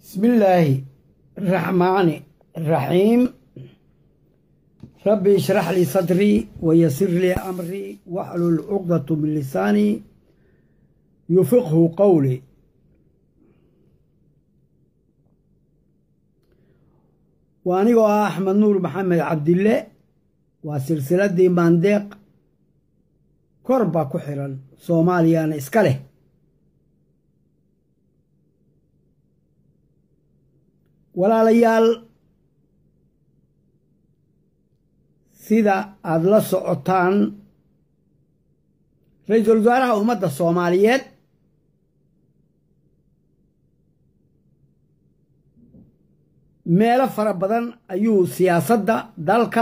بسم الله الرحمن الرحيم ربي اشرح لي صدري ويسر لي أمري واحلل عقدة من لساني يفقه قولي وأنيقو أحمد نور محمد عبد الله وسلسلة دي مانديق كربا كحرا صوماليان إسكاله walaalayaal sida aada la socotaan ra-iisul wasaaraha ummadda soomaaliyeed meelo fara badan ayuu siyaasadda dalka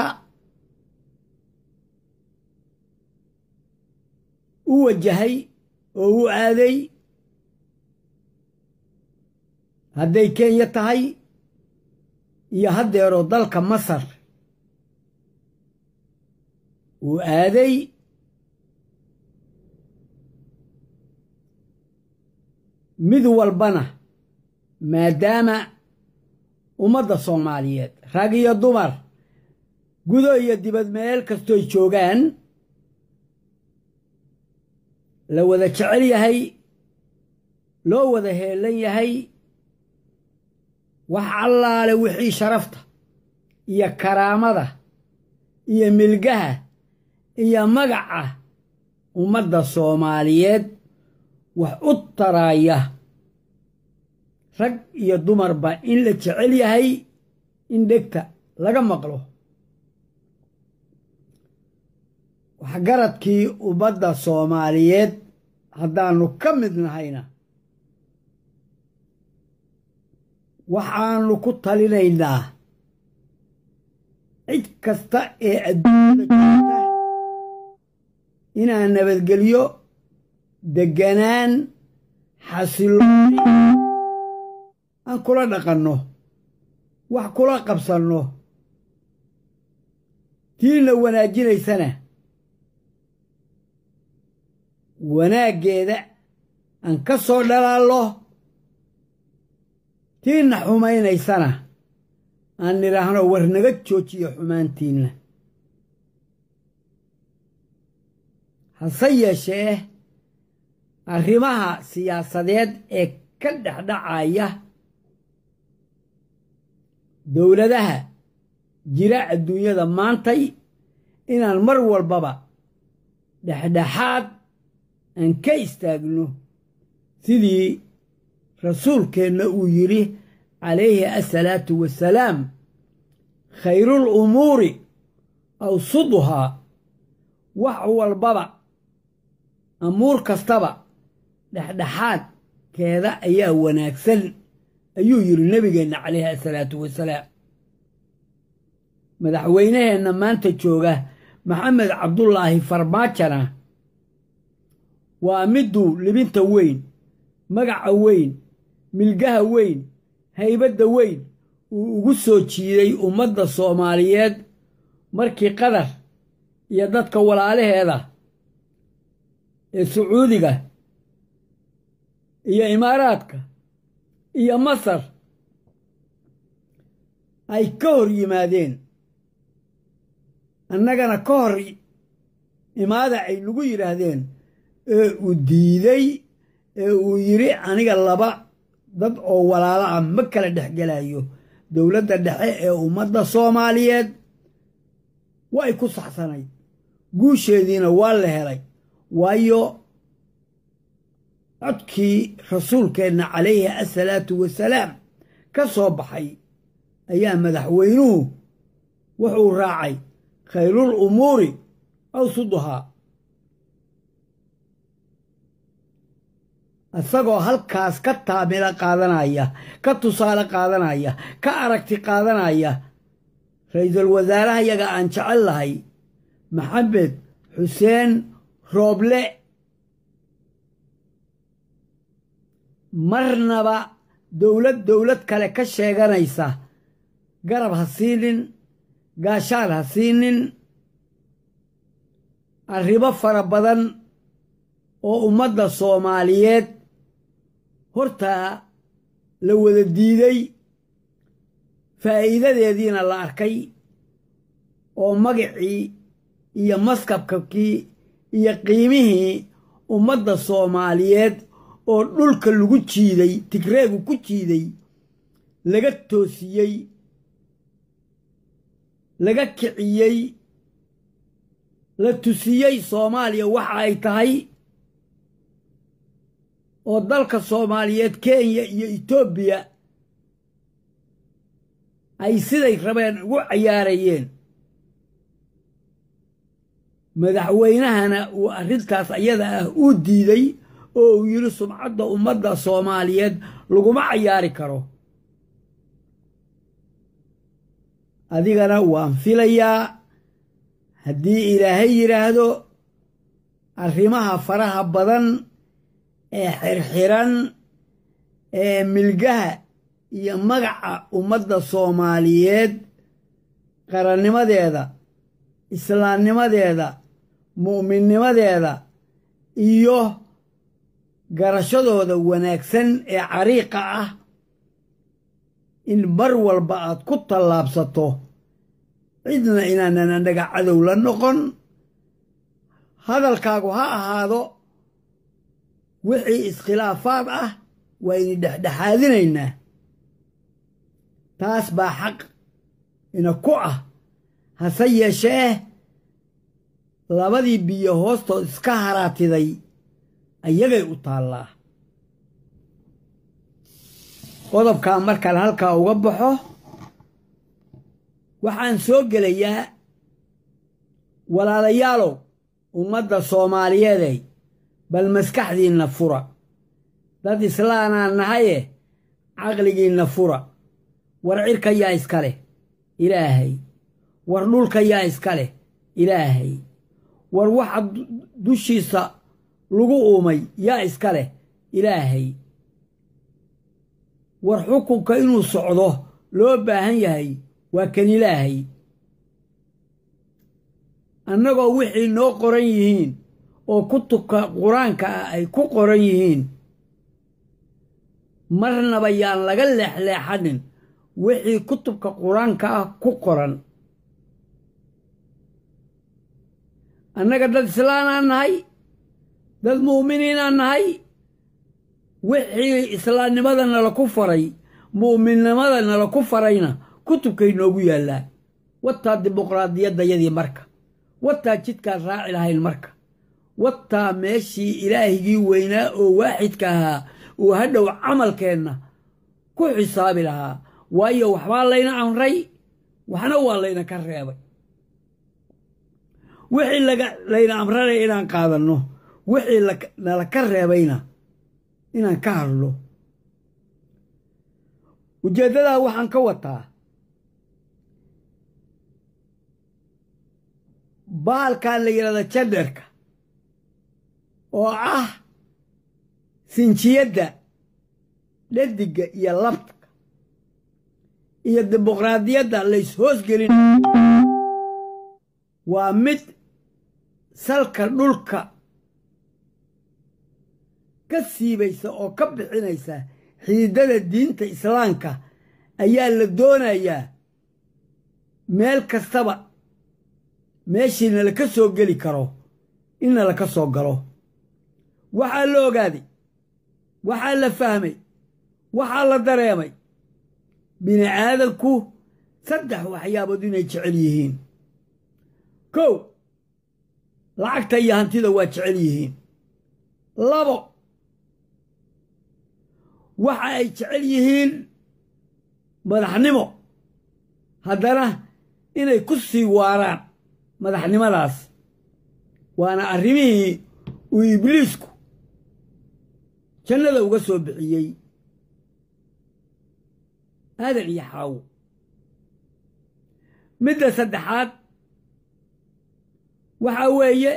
u wajahay oo u aaday hadday kenya tahay iyo haddeeroo dalka masar uu aaday mid walbana maadaama ummadda soomaaliyeed rag iyo dumar gudo iyo dibad meel kastooy joogaan la wada jecel yahay loo wada heelan yahay wax allaale wixii sharafta iyo karaamada iyo milgaha iyo magaca ummadda soomaaliyeed wax u taraaya rag iyo dumarba in la jecel yahay in dhegta laga maqlo waxgaradkii ummadda soomaaliyeed haddaannu ka mid nahayna waxaannu ku talinaynaa cid kasta ee adduunyada joogta inaan nabadgelyo degganaan xasilooni aan kula dhaqanno wax kula qabsanno tiina wanaajinaysana wanaaggeeda aan ka soo dhalaallo tiinna xumaynaysana aan nidhaahno war naga joojiyo xumaantiinna hase yeeshee arrimaha siyaasadeed ee ka dhexdhacaya dowladaha jira adduunyada maantay inaan mar walbaba dhexdhexaad aan ka istaagno sidii rasuulkeenna uu yidhi calayhi asalaatu wasalaam khayruul umuuri awsuduhaa wax walbaba amuur kastaba dhexdhexaadkeeda ayaa wanaagsan ayuu yidhi nebigeenna calayhi asalaatu wasalaam madaxweynaheenna maanta jooga maxamed cabdulaahi farmaajana waa midduu libinta weyn magaca weyn milgaha weyn haybadda weyn uu ugu soo jiiday ummadda soomaaliyeed markii qatar iyo dadka walaalaheeda ee sacuudiga iyo imaaraadka iyo masar ay ka hor yimaadeen annagana ka hor imaada ay nagu yidhaahdeen ee uu diiday ee uu yidhi aniga laba dad oo walaalo ah ma kala dhexgelayo dowladda dhexe ee ummadda soomaaliyeed way ku saxsanayd guusheediina waa la helay waayo codkii rasuulkeenna calayhi asalaatu wasalaam ka soo baxay ayaa madaxweynuhu wuxuu raacay khayruul umuuri awsuduhaa isagoo halkaas ka taamilo qaadanaya ka tusaale qaadanaya ka aragti qaadanaya ra-iisul wasaaraha yaga aan jecel lahay maxamed xuseen rooble marnaba dowlad dowlad kale ka sheeganaysa garab ha siinin gaashaan ha siinin arrimo fara badan oo ummadda soomaaliyeed hortaa la wada diiday faa'iidadeediina la arkay oo magacii iyo maskabkakii iyo qiimihii ummadda soomaaliyeed oo dhulka lagu jiiday tigreegu ku jiiday laga toosiyey laga kiciyey la tusiyey soomaaliya waxa ay tahay oo dalka soomaaliyeed kenya iyo etoobiya ay siday rabeen ugu cayaarayeen madaxweynahana uu arrintaas ayada ah uu diiday oo uu yidhi sumcadda ummadda soomaaliyeed laguma cayaari karo adigana waan filayaa haddii ilaahay yidhaahdo arrimaha faraha badan ee xirxiran ee milgaha iyo magaca ummadda soomaaliyeed qarannimadeeda islaamnimadeeda mu'minnimadeeda iyo garashadooda wanaagsan ee cariiqa ah in mar walba aad ku tallaabsato cidna inaanan annaga cadow la noqon hadalkaagu ha ahaado wixii iskhilaafaad ah waynu dhexdhexaadinaynaa taas baa xaq ina ku ah hase yeeshee labadii biyo hoostood iska haraatiday ayagay u taallaa qodobkaa markaan halkaa uga baxo waxaan soo gelayaa walaalayaalow ummadda soomaaliyeeday bal maskaxdiinna fura dad islaanaan nahaye caqligiinna fura war cirka yaa iska leh ilaahay war dhulka yaa iska leh ilaahay war waxa dushiisa lagu uumay yaa iska leh ilaahay war xukunka inuu socdo loo baahan yahay waa kan ilaahay annagoo wixii noo qoran yihiin oo kutubka qur-aanka ah ay ku qoran yihiin marnaba yaan laga leexleexanin wixii kutubka qur-aanka ah ku qoran annaga dad islaanaan nahay dad mu'miniinaan nahay wixii islaamnimada nala ku faray mu'minnimada nala ku farayna kutubkay noogu yaallaan wataa dimuqraadiyaddayadii marka wataa jidkaan raaci lahayn marka wataa meeshii ilaahigii weynaa oo waaxidka ahaa uu hadhow camalkeenna ku xisaabi lahaa waayo waxbaa layna amray waxna waa layna ka reebay wixii layna amranaya inaan qaadanno wixii nala ka reebayna inaan ka hadlo ujeeddadaa waxaan ka wataa baalkan la yidhahda jandarka oo ah sinjiyadda dhadigga iyo labka iyo dimuqraadiyadda lays-hoosgelin waa mid salka dhulka ka siibaysa oo ka bixinaysa xiidada diinta islaamka ayaa la doonayaa meel kastaba meeshii nalaka soo geli karo in nalaka soo galo waxaa la ogaaday waxaa la fahmay waxaa la dareemay bini aadanku saddex waxyaabood inay jecel yihiin kow lacagta iyo hantida waa jecel yihiin labo waxa ay jecel yihiin madaxnimo haddana inay ku sii waaraan madaxnimadaas waana arrimihii uu ibliisku jannada uga soo bixiyey aadan iyo xaawo midda saddexaad waxaa weeye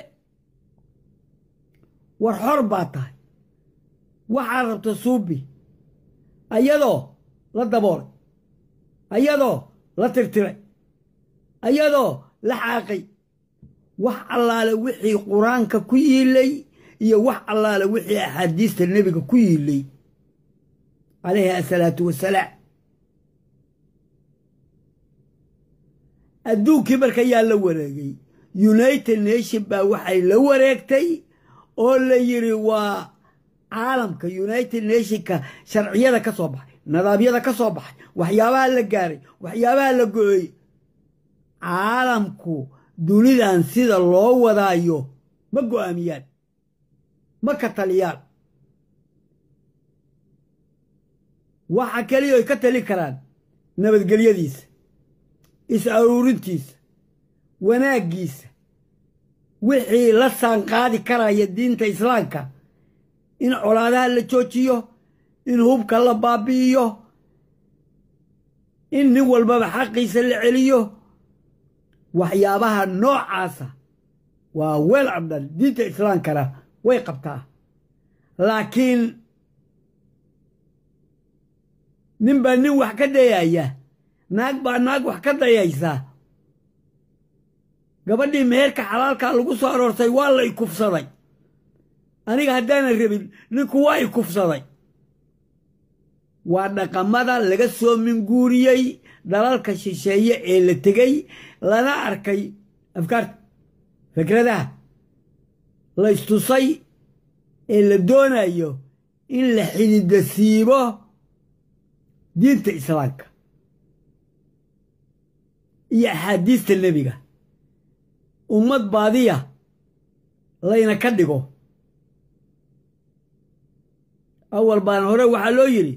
war xor baa tahay waxaa rabta suubi ayadoo la daboolay ayadoo la tirtiray ayadoo la xaaqay wax allaale wixii qur-aanka ku yiilay iyo wax allaale wixii axaadiista nebiga ku yiilay calayhi asalaatu wasalaam adduunkii marka yaa la wareegay united nation baa waxay la wareegtay oo la yidhi waa caalamka united nationka sharciyada ka soo baxay nidaamyada ka soo baxay waxyaabaha la gaaray waxyaabaha la go-ey caalamku dunidan sida loo wadaayo ma go'aamiyaan ma ka taliyaan waxa keliya ay ka tali karaan nabadgelyadiisa is-aruurintiisa wanaaggiisa wixii la saanqaadi karaya diinta islaamka in colaadaha la joojiyo in hubka la baabi'iyo in nin walbaba xaqiisa la celiyo waxyaabaha noocaasa waa weel cabdan diinta islaamkana way qabtaa laakiin nin baa nin wax ka dayaya naag baa naag wax ka dayaysa gabadhii meherka xalaalkaa lagu soo aroortay waa la ikufsaday aniga haddaanan rabin ninku waa ikufsaday waa dhaqamada laga soo minguuriyey dalalka shisheeye ee la tegey lana arkay afkaarta fikradaha la istusay ee la doonayo in la xididasiibo diinta islaamka iyo axaadiista nebiga ummad baadiya layna ka dhigo awal baan hore waxaa loo yidhi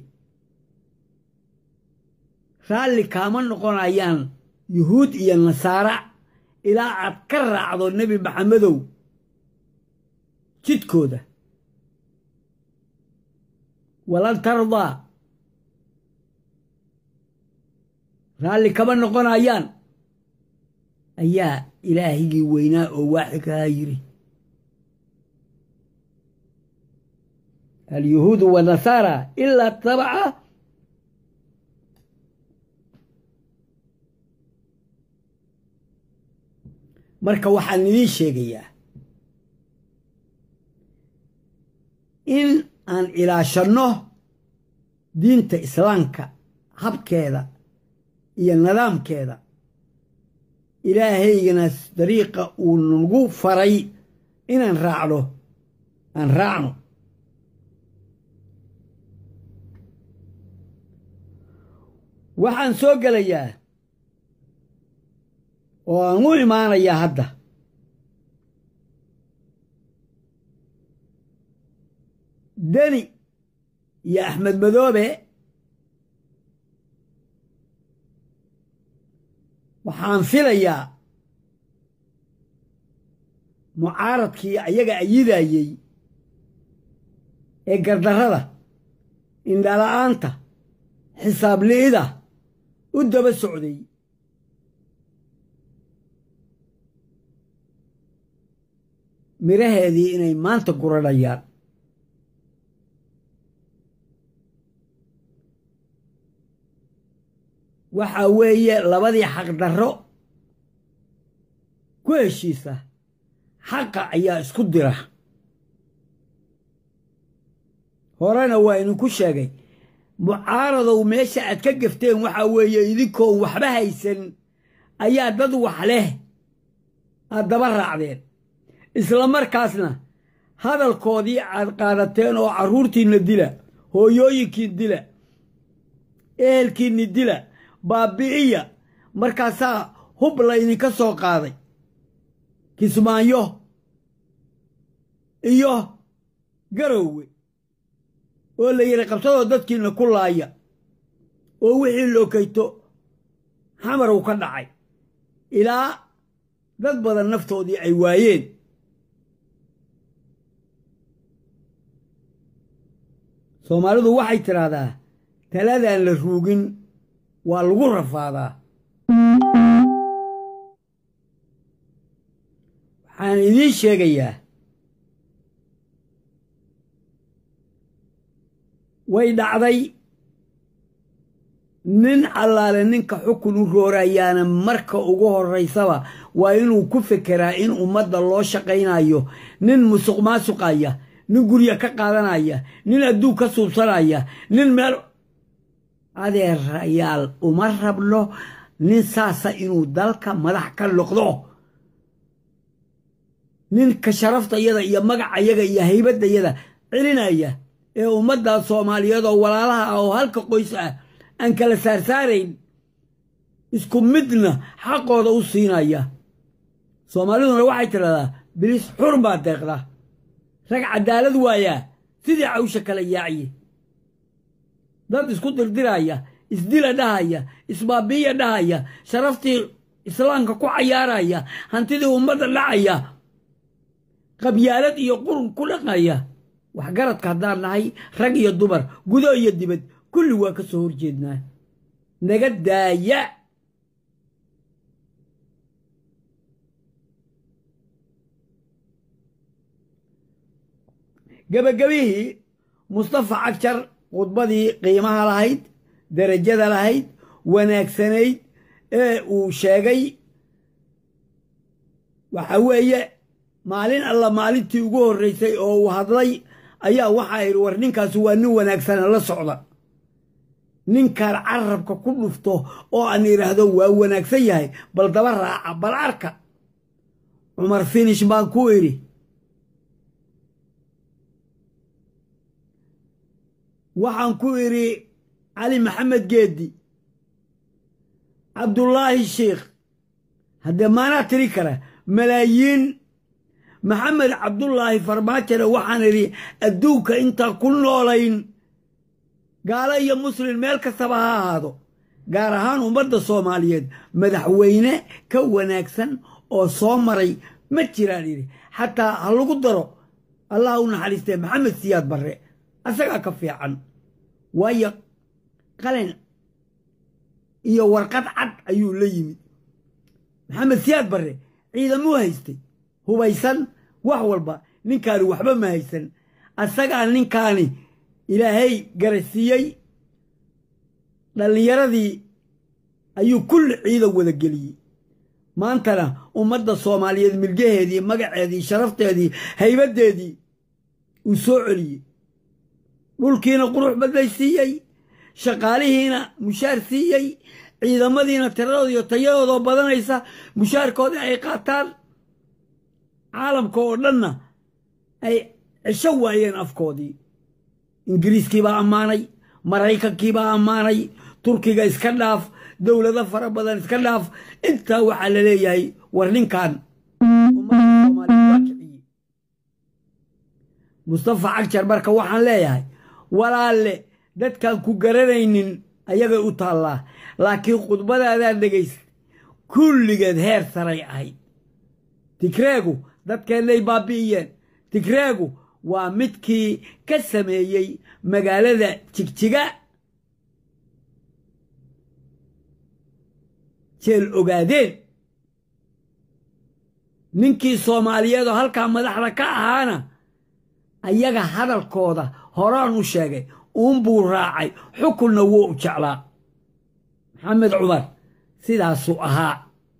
raalli kaama noqonayaan yuhuud iyo nasaara ilaa aad ka raacdo nebi maxamedow jidkooda walan tardaa raalli kama noqonayaan ayaa ilaahigii weynaa oo waaxidkahaa yidhi alyuhuudu wanasaara ilaa tabaca marka waxaan idiin sheegayaa in aan ilaashanno diinta islaamka habkeeda iyo nidaamkeeda ilaahaygana dariiqa uu nagu faray inaan raacno aan raacno waxaan soo gelayaa oo aan u imaanayaa hadda deni iyo axmed madoobe waxaan filayaa mucaaradkii ayaga ayidayey ee gardarrada indhala'aanta xisaab-li'ida u daba socday midhaheedii inay maanta guranayaan waxa weeye labadii xaqdarro ku heshiisa xaqa ayaa isku dira horena waa idinku sheegay mucaaradow meesha aad ka gafteen waxa weeye idinkoon waxba haysan ayaa dad wax leh aad daba raacdeen isla markaasna hadalkoodii aad qaadateen oo carruurtiinna dila hooyooyinkiin dila ehelkiinni dila baabi'iya markaasaa hub laydinka soo qaaday kismaayo iyo garowwe oo la yidhi qabsadoo dadkiinna ku laaya oo wixii lookayto xamarow ka dhacay ilaa dad badan naftoodii ay waayeen soomaalidu waxay tidhaahdaa taladaan la ruugin waa lagu rafaadaa waxaan idiin sheegayaa way dhacday nin allaale ninka xukun u roorayaana marka ugu horraysaba waa inuu ku fekeraa in ummadda loo shaqaynayo nin musuq maasuqaya nin gurya ka qaadanaya nin adduun ka suubsanaya nin meel adeerayaal uma rabno nin saasa inuu dalka madax ka noqdo ninka sharaftayada iyo magacayaga iyo haybadayada celinaya ee ummadda soomaaliyeed oo walaalaha ah oo halka qoys ah aan kala saarsaarayn isku midna xaqooda u siinaya soomaaliduna waxay tidhahdaa bilis xur baa deeqda rag cadaalad waayaa sidii cawsha kala yaaciye dad isku dirdiraya isdila dhahaya isbaabiiya dhahaya sharaftii islaamka ku cayaaraya hantidii ummadda dhacaya qabyaalad iyo qurun ku dhaqaya waxgaradka haddaan nahay rag iyo dumar gudo iyo dibad kulli waa ka soo horjeednaa naga daaya gebagabihii mustafa cagjar khudbadii qiimaha lahayd derajada lahayd wanaagsanayd ee uu sheegay waxa weeye maalin alla maalintii ugu horraysay oo uu hadlay ayaa waxaa idhi war ninkaasi waa nin wanaagsana la socda ninkaan carabka ku dhufto oo aan idhaahdo waa wanaagsan yahay bal daba raaca bal arka cumar finish baan ku idhi waxaan ku idhi cali maxamed geeddi cabdullaahi sheikh haddee maanaa tiri kara malaayiin maxamed cabdullaahi farmaajone waxaan idhi adduunka intaan ku noolayn gaalo iyo muslin meel kastaba ha ahaado gaar ahaan ummadda soomaaliyeed madaxweyne ka wanaagsan oo soo maray ma jiraan idhi xataa ha lagu daro allah u naxariistee maxamed siyaad barre asagaa ka fiican waayo qalin iyo warqad cad ayuu la yimid maxamed siyaad barre ciidamuu haystay hubaysan wax walba ninkaani waxba ma haysan asagaa ninkaani ilaahay garasiiyey dhallinyaradii ayuu kulli ciidan wada geliyey maantana ummadda soomaaliyeed milgaheedii magaceedii sharafteedii haybaddeedii uu soo celiyey dhulkiina qurux badlay siiyey shaqaalihiina mushaar siiyey ciidamadiina tiradooda iyo tayadoodoo badanaysa mushaarkoodii ay qaataan caalamka oo dhanna ay cisho waayeen afkoodii ingiriiskiibaa ammaanay maraykankiibaa ammaanay turkiga iska dhaaf dowlado fara badan iska dhaaf intaa waxaa la leeyahay war ninkan ummadda soomaaliya waa kiciyey mustafa cagjar marka waxaan leeyahay walaalle dadkaan ku garanaynin ayagay u taallaa laakiin khudbadaadaan dhegaysta kulligeed heer saray ahayd tigreegu dadkeennay baabi'iyeen tigreegu waa midkii ka sameeyey magaalada jigjiga jeel ogaadeen ninkii soomaaliyeed oo halkaa madaxda ka ahaana ayaga hadalkooda horaan u sheegay uunbuu raacay xukunna wuu u jeclaa maxamed cumar sidaasuu ahaa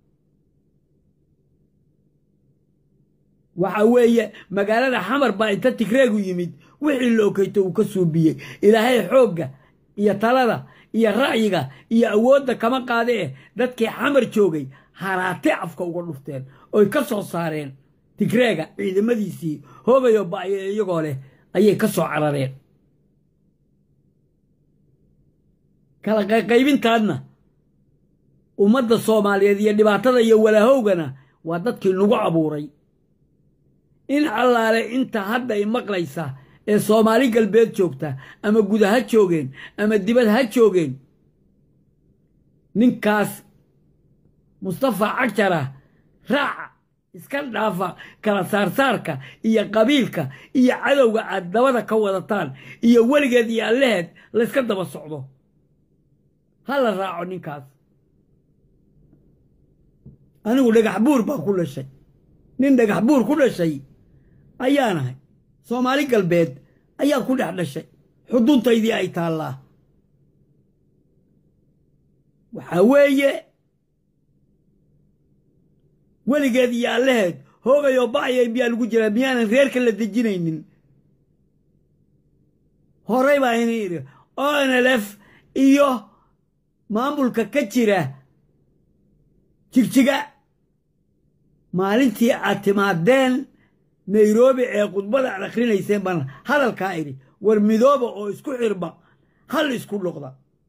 waxa weeye magaalada xamar baa inta tigreegu yimid wixii la okeyto uu ka suubiyey ilaahay xoogga iyo talada iyo ra'yiga iyo awoodda kama qaade eh dadkii xamar joogay haraate afka uga dhufteen oy ka soo saareen tigreega ciidamadiisii hoogayo ba'yo iyagoo leh ayay ka soo carareen kala qayqaybintaadna ummadda soomaaliyeed iyo dhibaatada iyo walaahowgana waa dadkii nagu abuuray in allaale inta hadda i maqlaysa ee soomaali galbeed joogta ama guda ha joogeen ama dibad ha joogeen ninkaas mustafa cagjarah raaca iska dhaafa kala saarsaarka iyo qabiilka iyo cadowga aad dabada ka wadataan iyo weligeed iyo allaheed layska daba socdo ha la raaco ninkaas anigu dhagax buur baan ku dhashay nin dhagax buur ku dhashay ayaanahay soomaali galbeed ayaan ku dhex dhashay xuduntaydii ay taallaa waxaa weeye weligeed iyo allaheed hoogayoo ba'aya miyaa lagu jiraa miyaanan reerka la dejinaynin horey baa ini idhi onlf iyo maamulka ka jira jigjiga maalintii aad timaadeen nairobi ee khudbada aad akhrinayseen baan hadalkaa idhi war midooba oo isku xirma hal isku noqda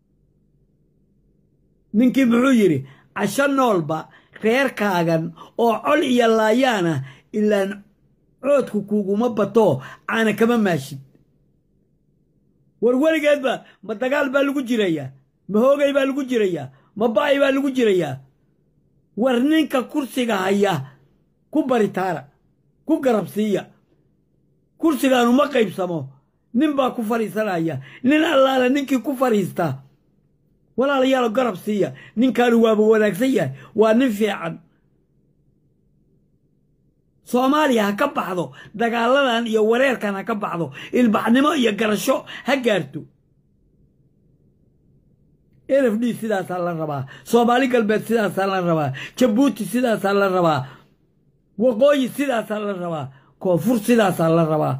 ninkii muxuu yidhi casho noolba reerkaagan oo col iyo laayaana ilaan coodku kuuguma bato caana kama maashid war weligeedba ma dagaal baa lagu jirayaa ma hoogay baa lagu jirayaa ma ba'ay baa lagu jirayaa war ninka kursiga haya ku baritaara ku garabsiiya kursigaanu ma qaybsamo nin baa ku fadhiisanaya nin allaala ninkii ku fadhiista walaalayaalo garab siiya ninkaanu waaba wanaagsan yahay waa nin fiican soomaaliya ha ka baxdo dagaaladan iyo wareerkan ha ka baxdo ilbaxnimo iyo garasho ha gaarto n f d sidaasaa la rabaa soomaali galbeed sidaasaa la rabaa jabuuti sidaasaa la rabaa waqooyi sidaasaa la rabaa koonfur sidaasaa la rabaa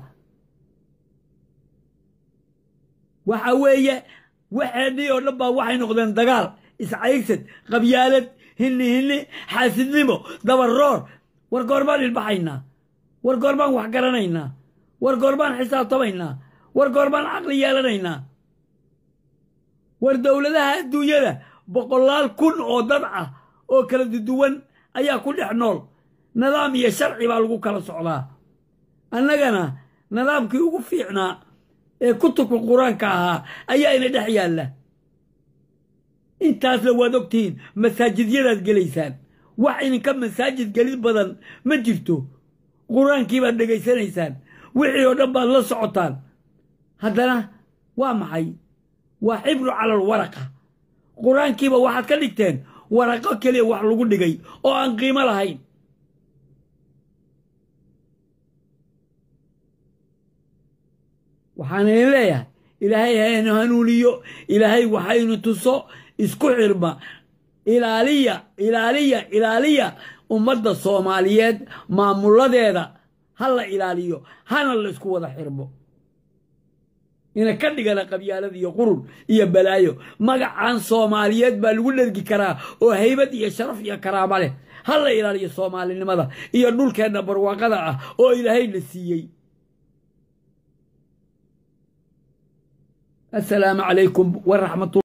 waxa weeye waxeennii oo dhan baa waxay noqdeen dagaal iscaygsad qabyaalad hinni hinni xaasidnimo dabaroor war goorbaan ilbaxaynaa war goorbaan wax garanaynaa war goorbaan xisaabtamaynaa war goorbaan caqli yeelanaynaa war dowladaha adduunyada boqolaal kun oo dad ah oo kala duwan ayaa ku dhex nool nidaam iyo sharci baa lagu kala socdaa annagana nidaamkii ugu fiicnaa ee kutubka qur-aanka ahaa ayaa ina dhex yaalla intaasna waad ogtihiin masaajidyadaad gelaysaan wax idinka masaajid gelid badan ma jirto qur-aankii baad dhegaysanaysaan wixii oo dhan baad la socotaan haddana waa maxay waa xibru calal waraqa qur-aankiiba waxaad ka dhigteen waraqo keliya wax lagu dhigay oo aan qiimo lahayn waxaan idin leeyahay ilaahay haynu hanuuniyo ilaahay waxaynu tuso isku xirma ilaaliya ilaaliya ilaaliya ummadda soomaaliyeed maamuladeeda ha la ilaaliyo hana la isku wada xirmo ina ka dhigana qabyaalad iyo qurun iyo balaayo magacan soomaaliyeed baa lagu dhergi karaa oo haybad iyo sharaf iyo karaama leh ha la ilaaliyo soomaalinimada iyo dhulkeenna barwaaqada ah oo ilaahayna siiyey السلام عليكم ورحمة الله